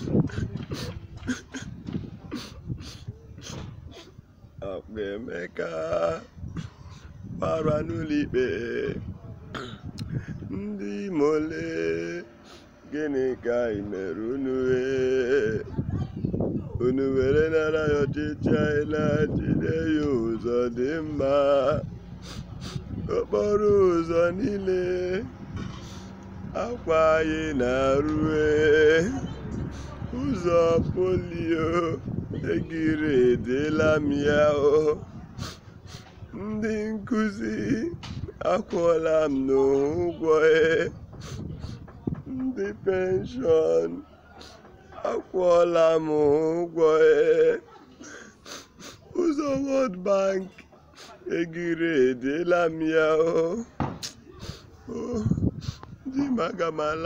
akpa Emeka gbara n'ụlọikpe ndị mole gịnị ka ị mere unu ee? unu were nara ya ọchịchị anyị na-jide ya ụzọ dị mma okporo ụzọ niile akwa anyị na-arụe ụzọ polio egiri edela m ya o ndị nkụzi akwụọla m n'ụgwọ e ndị penshọn akwụọla m ụgwọ e ụzọ World Bank egiri edela m ya o o di m aga m ala